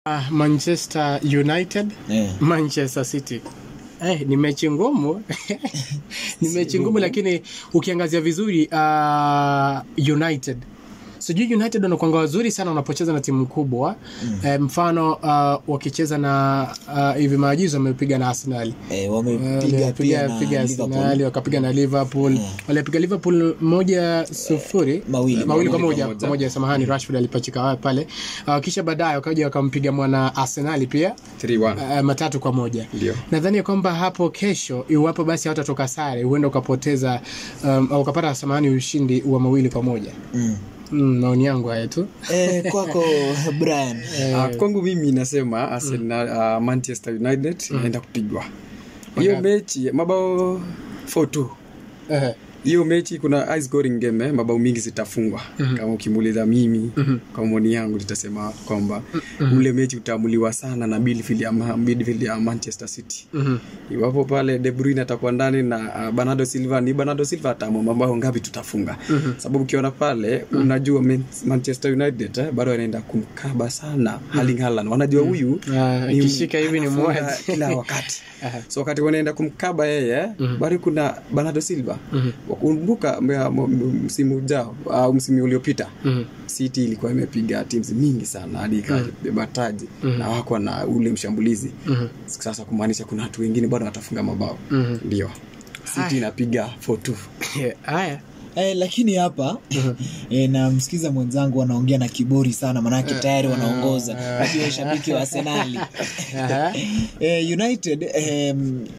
Uh, Manchester United Eh. Manchester City eh, ni mechi ngumu ni mechi ngumu lakini ukiangazia vizuri uh, United sijui United wanakwanga wazuri sana wanapocheza na timu kubwa mm. eh, mfano uh, wakicheza na uh, hivi maajuzi wamepiga na Arsenal Eh, wamepiga pia na piga Liverpool. Arsenal wakapiga na Liverpool walipiga Liverpool moja sufuri mawili. mawili kwa Mawili moja kwa kwa moja samahani Rashford alipachika wa- pale uh, kisha baadaye wakaja wakampiga mwana Arsenal pia 3-1 uh, matatu kwa moja Ndio. nadhani ya kwamba hapo kesho iwapo basi hawatatoka sare huenda ukapoteza um, au ukapata samahani ushindi wa mawili kwa moja Mm. mm, maoni yangu haya tu Eh, kwako Brian Ah, kwangu mimi nasema Arsenal, ah, Manchester United inaenda kupigwa hiyo mechi mabao 4-2 Eh, hiyo mechi kuna high scoring game eh, mabao mingi zitafungwa kama ukimuuliza mimi kwa maoni yangu nitasema kwamba ule mechi utaamuliwa sana na midfield ya, Ma- midfield ya Manchester City mhm. iwapo pale De Bruyne atakuwa ndani na uh, Bernardo Silva ni Bernardo Silva ataamua mabao ngapi tutafunga sababu ukiona pale unajua Man- Manchester United eh, bado wanaenda kumkaba sana Erling Haaland wanajua huyu Ah, ni- akishika hivi ni anafunga mwazi. kila wakati so wakati wanaenda kumkaba yeye bado kuna Bernardo Silva wakumbuka mea- m- m- msimu ujao au msimu uliopita Mhm. City ilikuwa imepiga teams mingi sana hadi ikabeba taji na wako na ule mshambulizi sasa kumaanisha kuna watu wengine bado watafunga mabao ndio City inapiga 4-2 haya Eh, lakini hapa eh, namsikiza mwenzangu anaongea na kiburi sana manake tayari wanaongoza najua shabiki wa Arsenali Aha. eh, United eh,